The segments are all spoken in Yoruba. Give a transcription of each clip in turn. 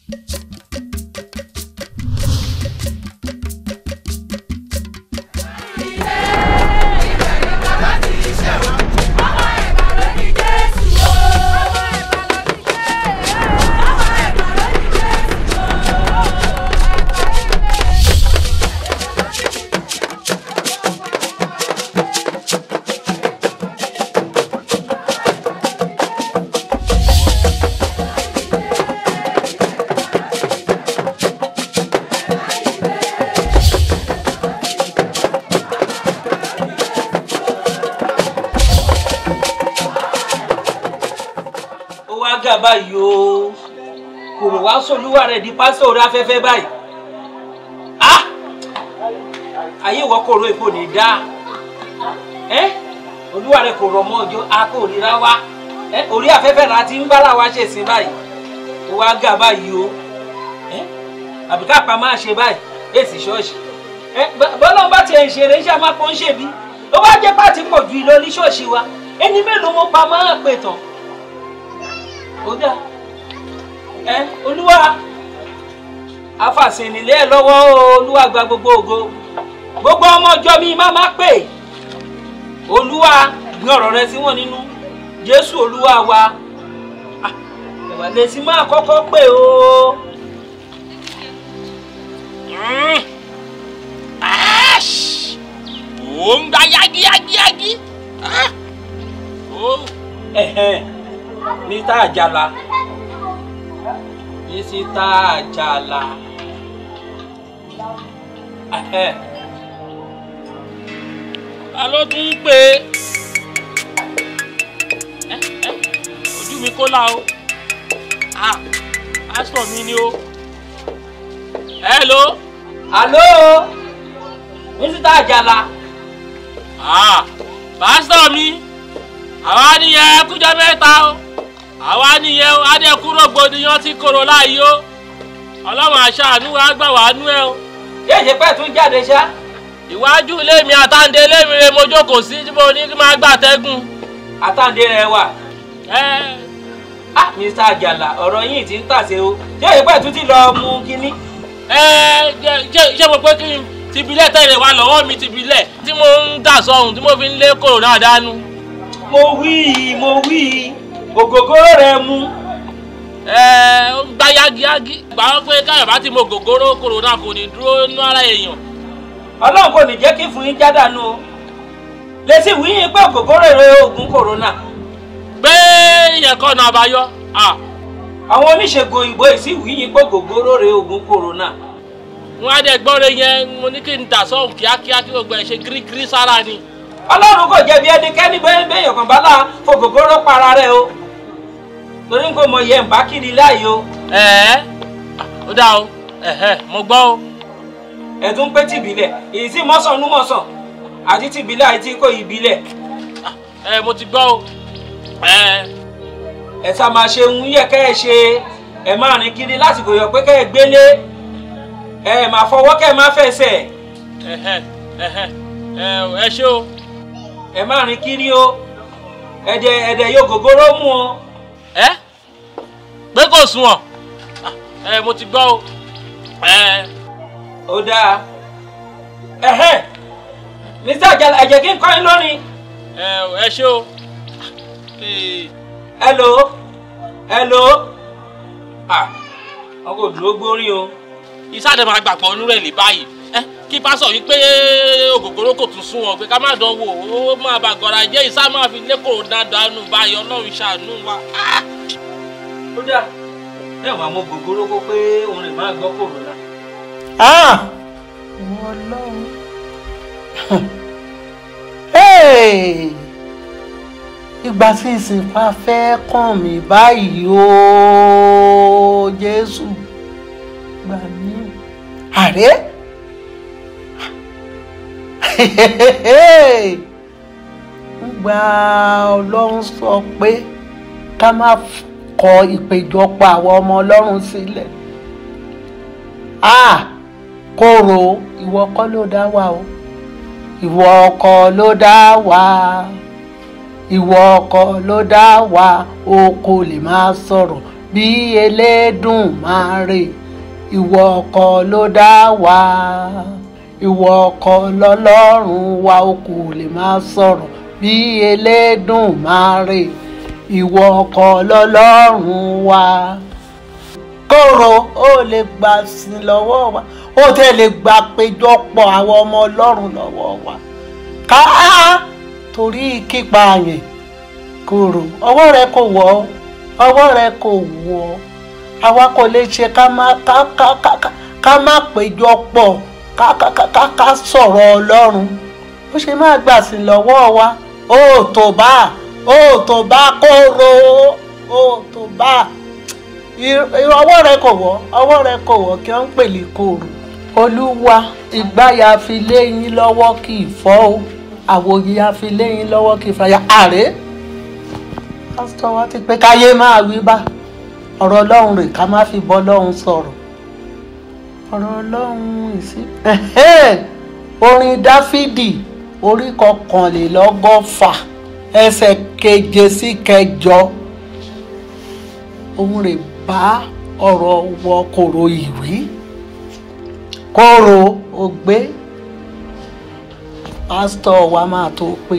ó wá gà báyìí o kòrò wá sólúwà rẹ̀ di pásítọ̀ orí afẹ́fẹ́ báyìí ah ayé ìwọ kòrò èkó ní dá ẹ olúwa rẹ̀ kò rọ̀ mọ́ ọjọ́ a kò ríra wá ẹ orí afẹ́fẹ́ la ti ń bára wa ṣe sí báyìí ó wá gà báyìí o ẹ àbí ká pa máa ṣe báyìí èsì ṣọ́ọ̀ṣì ẹ bọ́lá bá tiẹ̀ ń ṣeré iṣẹ́ amápọ̀ ń ṣèbí ó wá jẹ́ pàtí pọ̀ ju ìlọ ní ṣọ́ọ̀ṣì wa ẹni mélòó mo pa máa pè tán ó dà ẹ olúwa afàsìnìlẹ ẹ lọ́wọ́ o, olúwa gba gbogbo ògo gbogbo ọmọ ọjọ́ mi má má pè olúwa gbé ọ̀rọ̀ rẹ sí wọn nínú jésù olúwa wa Ah, ẹwà lè sí máa kọ́kọ́ pè o. ó ń gba yágíyágíyágí. Ẹ̀hẹ́n, mr àjàlá mr àjàlá Ẹ̀hẹ́n, ta ló tún ń pè é Ẹ́, ẹ́, ojú mi kó la o Ah, pásítọ̀ mi ni o hello alo mr àjàlá Ah, pásítọ̀ mi àwa nìyẹn kújọ mẹ́ta o àwa nìyẹn o adẹ́kúrò gbòdìyàn ti kòrò láàyè o ọlọ́run àṣàánú wa gbà wá nú ẹ o yéè ṣe pẹ́ tún jáde ṣá ìwájú ilé mi àtàǹdé ilé mi rè mo jókòó sí tí mo ní kí n máa gbàtẹ́gùn. àtàǹdé rẹ wà ẹ ah mr àjàlá ọ̀rọ̀ yìí ti ń tàsé o yéè ṣe pẹ́ tún ti lọ mú kínní ẹ jẹ- jẹ- ṣé mo pé kí n tìbílẹ̀ tẹ̀lé wa lọ́wọ́ mi tìbílẹ̀ tí mo ń dà sọ́hùn tí mo fi ń lé kòrónà dánú. mo wí i mo wí i ògógóró rẹ mú ẹ ó ń gbá yágiyági. gbà wọ́n pé káyọ̀ bá ti mo gògóró kòrónà kò ní dúró nínú ara èèyàn. ọlọ́run kò ní jẹ́ kí fún yín jádànù o lẹ́sìn wí yín pé ògógóró rẹ oògùn kòrónà pé ìyẹn kọ́ ọ̀nà àbáyọ. Ah, àwọn oníṣègùn òyìnbó yìí sì wí yín pé ògógóró rẹ oògùn kòrónà wọ́n á dẹ̀ gbọ́re yẹn mo ní kí n dà sọ́hùn kíákíá kí gbogbo ẹ̀ ṣe gírígírí sára ni. ọlọ́run kò jẹ̀bi ẹnikẹ́ni bẹ́ẹ̀ bẹ́ẹ̀ yọ̀kan bá là fògógóró para rẹ o torí n kò mọ yẹn ń bá kiri láàyè o ẹ̀ẹ́ ó dà o ẹ̀hẹ́ mo gbọ́ o. ẹ̀tún pé tìbílẹ̀ èyí tí mọ́sàn-án nú mọ́sàn àti tìbílẹ̀ àti kò ìbílẹ̀ ẹ mo ti gbọ́ o. ẹ ẹ̀ sá máa ṣe ń yẹ kẹ́ ẹ ṣe ẹ̀ máa rìn kiri lásìkò yọ pé kẹ́ ẹ gbélé ẹ̀ máa fọwọ́ kẹ́ ẹ má fẹsẹ̀ ẹ̀hẹ́ ẹ̀hẹ́ ẹ ẹ ṣé o. ẹ̀ máa rìn kiri o ẹ̀dẹ̀ ẹ̀dẹ̀ yóò gògóró mú o ẹ pé kò sunwọ̀n ẹ mo ti gbọ́ o. ẹ ó dáa ẹ̀hẹ́ mr àjàlá ẹ̀jẹ̀ kí n kọ́ yín lórin ẹ ẹ ṣé o. Ee, hello hello ah wọn kò dúró gbórí o ìsáde máa gbà pọ̀ nírẹ̀ lè báyìí ẹ kí pásọ yìí pé ògògóró kò tún sún wọn pé ká má dán wò ó máa bà gọ́ra jẹ́ ìsá máa fi lé kòrónà dànù báyìí ọlọ́run ṣàánú wa. Ah! ó dáa ẹ wàá mọ gògóró kó pé òun rè máa gbọ́ kòrónà. Ah! Wọ́n lọ́run. Hey! Ìgbà tí ìsìnkú afẹ́ kàn mí báyìí o Jésù gbà mí. Àrẹ? Ngbà Ọlọ́run sọ pé ká má kọ ìpéjọpọ̀ àwọn ọmọ Ọlọ́run sílẹ̀. Ah! kóró ìwọ kọ́ ló dá wa o ìwọ kọ́ ló dá wa ìwọ kọ́ ló dá wa o kò lè máa sọ̀rọ̀ bí Elédùmarè ìwọ ọkọ ló dá wa ìwọ ọkọ lọ́lọ́run wa o kò lè máa sọ̀rọ̀ bí Elédùmarè ìwọ ọkọ lọ́lọ́run wa kóró ó lè gbà sí lọ́wọ́ wa ó tẹ̀ lè gbà péjọpọ̀ àwọn ọmọ ọlọ́run lọ́wọ́ wa ká torí kípa yẹn kóró ọwọ́ rẹ kò wọ́ ọwọ́ rẹ kò wọ́ àwa kò lè ṣe ká má ká ká ká ká ká má péjọpọ̀ ká ká ká ká ká sọ̀rọ̀ ọlọ́run ó ṣe má gbà sí lọ́wọ́ wa ó tó bá ó tó bá kóró ó tó bá ọwọ́ rẹ kò wọ́ ọwọ́ rẹ kò wọ́ kí wọ́n ń pèlè kòrò. olúwa ìgbáyà fi léyìn lọ́wọ́ kì í fọ́ o àwòyí a fi léyìn lọ́wọ́ kì í fàyà àrè. pásítọ̀ wa ti pé káyé máa wí bá ọ̀rọ̀ ọlọ́run rè ká má fi bọ́ ọlọ́run sọ̀rọ̀ ọ̀rọ̀ ọlọ́run ìsí. orin dáfídì orí kọkànlélọ́gọ́fà ẹsẹ̀ keje sí kẹjọ òun rè bá ọ̀rọ̀ wọ kòrò ìwí kòrò ògbé pásítọ̀ wa máa tó pè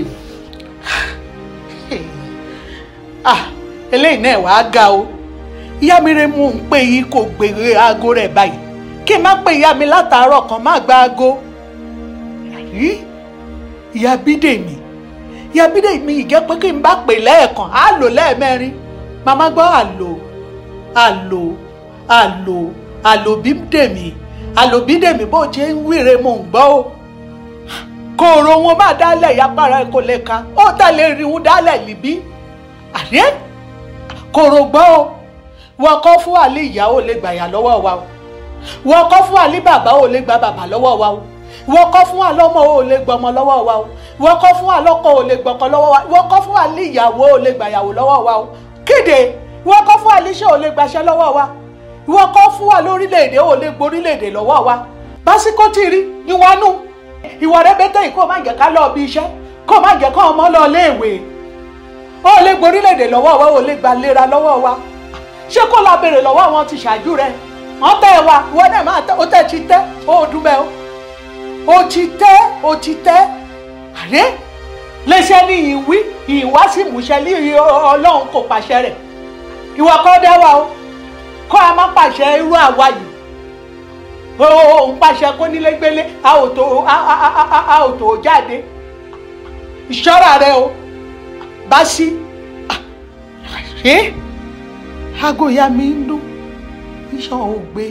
ah eléyìí náà wàá ga o ìyá mi rẹ mú un pé yìí kò gbèrè aago rẹ̀ báyìí kí n má pè ìyá mi látàárọ̀ kan má gba aago rí ìyá bídèmí ìyá bídèmí ìjẹ́ pé kí n bá pè lẹ́ẹ̀kan á lò lẹ́ẹ̀mẹ́rin màmá gbọ́ àlò àlò àlò àlòbídèmí àlòbídèmí bó ṣe ń wíre mò ń gbọ́ o kòòrò wọn máa dálẹ̀ ìyápára ẹ̀ kò lè ka ó tẹ̀lé irun dálẹ̀ níbí àdé kòòrò gbọ́ o wọ́n kọ́ fún àlè ìyàwó lè gbàyà lọ́wọ́ wa o wọ́n kọ́ fún àlè bàbá ò lè gba bàbá lọ́wọ́ wa o wọ́n kọ́ fún àlọ́mọ ò lè gbọmọ lọ́wọ́ wa o wọ́n kọ́ fún àlọ́kọ ò lè gbọkọ lọ́wọ́ wa wọ́n kọ́ fún àlè ìyàwó ò lè gbàyàwó lọ́wọ́ wa o kéde wọ́n kọ́ fún àlíṣẹ́ ò lè gbaṣẹ́ lọ́wọ́ wa wọ́n kọ́ fún wa lórílẹ̀‐èdè ò lè gborílẹ̀‐èdè lọ́wọ́ wa básíkò tí rí ìwọ́nú ìwọ rẹ bẹ́tẹ̀ yìí kó má jẹ́ ká lọ bí iṣẹ́ kó má jẹ́ ká ọmọ lọ léèwé ó lè gborílẹ̀‐èdè lọ́wọ́ wa ó lè gba lera lọ́wọ́ wa ṣé kó la béèrè lọ́wọ́ àwọn ti ṣáájú rẹ wọ́n tẹ́ wa ìwọ náà máa tẹ́ ó tẹ́ ti tẹ́ ó dùn bẹ́ẹ̀ ó ti tẹ́ ó ti tẹ́ àrẹ léṣẹ́ ní ìwí ìwá sí ìmúṣẹ ní ọlọ́run kò pàṣẹ rẹ̀ ìwọ kọ́ dá wa o kọ́ a má pàṣẹ irú àwa yìí òun pàṣẹ kó nílé gbélé a ò tó a ò tó jáde ìṣọ́ra rẹ o bá sí ṣé aago ìyá mi ń dún iṣan ò gbé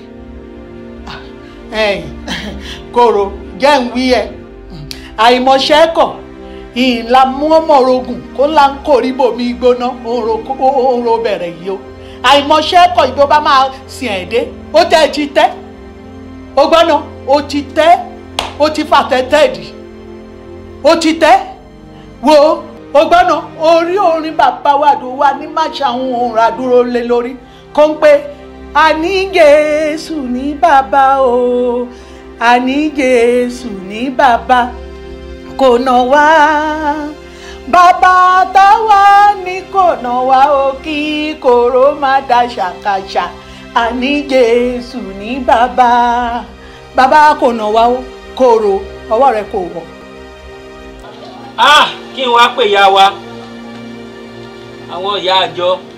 kòrò jẹ́ ń wí ẹ̀ àìmọ̀ṣẹ́ kọ̀ ìlà mọ́mọ́rogùn kó ńlá ń kórìí bòmí gbóná òun ro bẹ̀rẹ̀ yìí o àìmọ̀ṣẹ́ kọ̀ ìbò bá máa sìn ẹ̀ dé ó tẹ́ ẹ ti tẹ́ ó gbọ́nà ó ti tẹ́ ó ti fà tẹ́tẹ́ dì ó ti tẹ́ wo ó gbọ́nà orí orin bàbá wa dùn wá ní má ṣàwọn ohun àdúró lé lórí kó ń pé àní Jésù ní bàbá o àní Jésù ní bàbá kò nà wá bàbá táwa ní kò nà wá o kí kòró má da ṣàkàṣà àní Jésù ní bàbá bàbá kò nà wá o kòrò ọwọ́ rẹ kò wọ̀. ah kí n wá pè ya wa àwọn ìyá àjọ